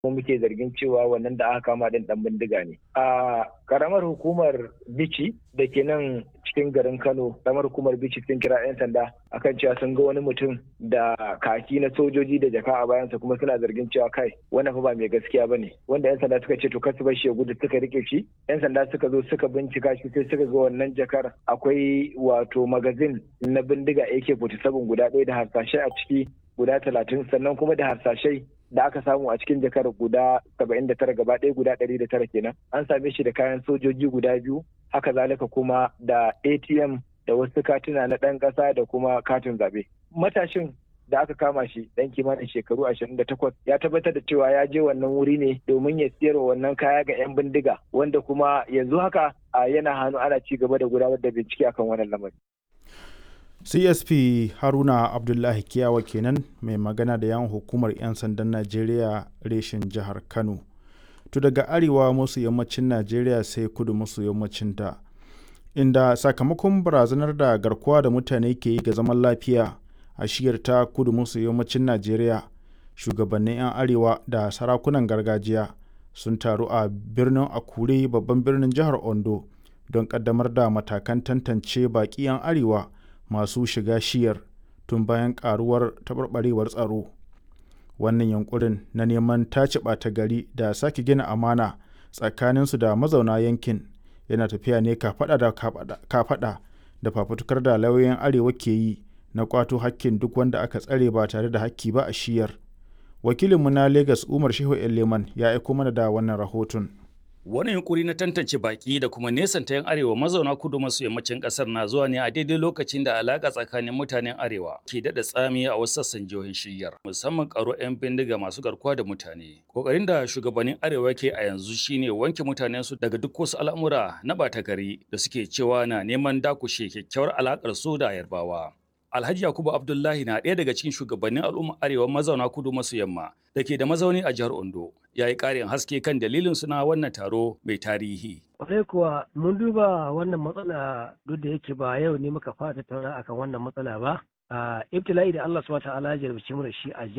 kuma muke zargin cewa wannan da aka kama din dan bindiga ne a karamar hukumar bici da ke nan cikin garin kano karamar hukumar bici sun kira 'yan sanda akan cewa sun ga wani mutum da kaki na sojoji da jaka a bayansa kuma suna zargin cewa kai wannan fa ba mai gaskiya bane wanda 'yan sanda suka ce to kasu bar shi ya gudu suka rike shi 'yan sanda suka zo suka bincika shi sai suka ga wannan jakar akwai wato magazin na bindiga AK47 guda ɗaya da harsashe a ciki guda talatin sannan kuma da harsashai da aka samu a cikin jakar guda saba'in da tara gaba ɗaya guda ɗari da tara kenan an same shi da kayan sojoji guda biyu haka zalika kuma da atm da wasu katuna na ɗan ƙasa da kuma katin zaɓe matashin da aka kama shi ɗan kimanin shekaru ashirin da takwas ya tabbatar da cewa ya je wannan wuri ne domin ya siyar wa wannan kaya ga 'yan bindiga wanda kuma yanzu haka yana hannu ana ci gaba da gudanar da bincike akan wannan lamarin. csp haruna abdullahi kiyawa kenan mai magana da yan hukumar 'yan sandan najeriya reshen jihar kano to daga arewa masu yammacin najeriya sai kudu masu yammacin ta inda sakamakon barazanar da garkuwa da mutane ke yi ga zaman lafiya a shiyar ta kudu masu yammacin najeriya shugabannin 'yan arewa da sarakunan gargajiya sun taru a birnin akure babban birnin jihar ondo don kaddamar da matakan tantance baƙi 'yan arewa masu shiga shiyar tun bayan karuwar taɓarɓarewar tsaro wannan yankurin na neman tace ɓata gari da sake gina amana tsakaninsu da mazauna yankin yana tafiya ne kafaɗa da kafaɗa da fafutukar da lauyoyin arewa ke yi na kwato hakkin duk wanda aka tsare ba tare da hakki ba a shiyar wakilinmu na lagos umar shehu leman ya aiko mana da wannan rahoton Wani yunkuri na tantance baki da kuma nesanta 'yan arewa mazauna kudu maso yammacin kasar na zuwa ne a daidai lokacin da alaka tsakanin mutanen arewa ke daɗa tsami a wasu sassan jihohin shiryar musamman karo 'yan bindiga masu garkuwa da mutane. Kokarin da shugabannin arewa ke a yanzu shine wanke mutanen su daga duk wasu al'amura na ɓata gari da suke cewa na neman dakushe kyakkyawar alakar su da yarbawa. Alhaji Yakubu Abdullahi na ɗaya daga cikin shugabannin al'ummar Arewa mazauna kudu maso yamma da ke da mazauni a jihar Ondo. Ya yi ƙarin haske kan dalilin suna wannan taro mai tarihi. Kwarai kuwa mun duba wannan matsala duk da yake ba yau ne muka fara tattauna akan wannan matsala ba. Ibtila'i da Allah subhanahu wa ta'ala ya jarabce mu da shi a